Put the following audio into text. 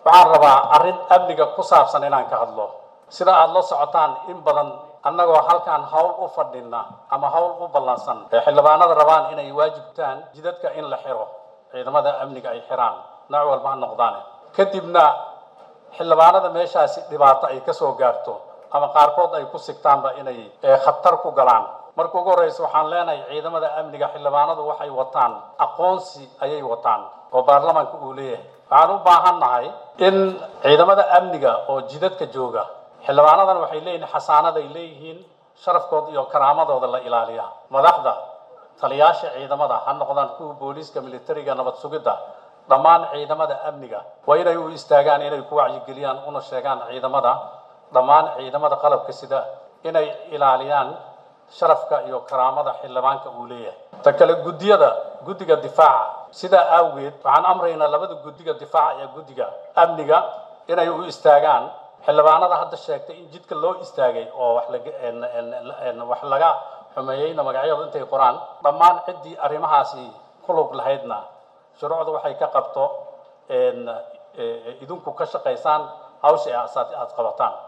waxaan rabaa arrin amniga ku saabsan inaan ka hadlo sida aada la socotaan in badan annagoo halkaan hawl u fadhina ama hawl u ballansan ee xildhibaanada rabaan inay waajibtaan jidadka in la xiro ciidamada amniga ay xiraan nooc walba ha noqdaane kadibna xildhibaanada meeshaasi dhibaato ay kasoo gaarto ama qaarkood ay ku sigtaanba inay khatar ku galaan marka ugu horreysa waxaan leenahay ciidamada amniga xildhibaanadu waxay wataan aqoonsi ayay wataan oo baarlamaanka uu leeyahay waxaan u baahan nahay in ciidamada amniga oo jidadka jooga xildhibaanadan waxay leeyihiin xasaanad ay leeyihiin sharafkooda iyo karaamadooda la ilaaliyaa madaxda taliyaasha ciidamada ha noqdaan kuwa booliiska militariga nabad sugidda dhammaan ciidamada amniga waa inay u istaagaan inay ku wacyigeliyaan una sheegaan ciidamada dhammaan ciidamada qalabka sida inay ilaaliyaan sharafka iyo karaamada xildhibaanka uu leeyahay ta kale guddiyada guddiga difaaca sidaa awgeed waxaan amraynaa labada guddiga difaaca iyo guddiga amniga inay u istaagaan xildhibaanada hadda sheegtay in jidka loo istaagay oo wax laga wax laga xumeeyeyna magacyadu intay qoraan dhammaan ciddii arrimahaasi ku lug lahaydna shuruucda waxay ka qabto idinku ka shaqaysaan hawsha aad qabataan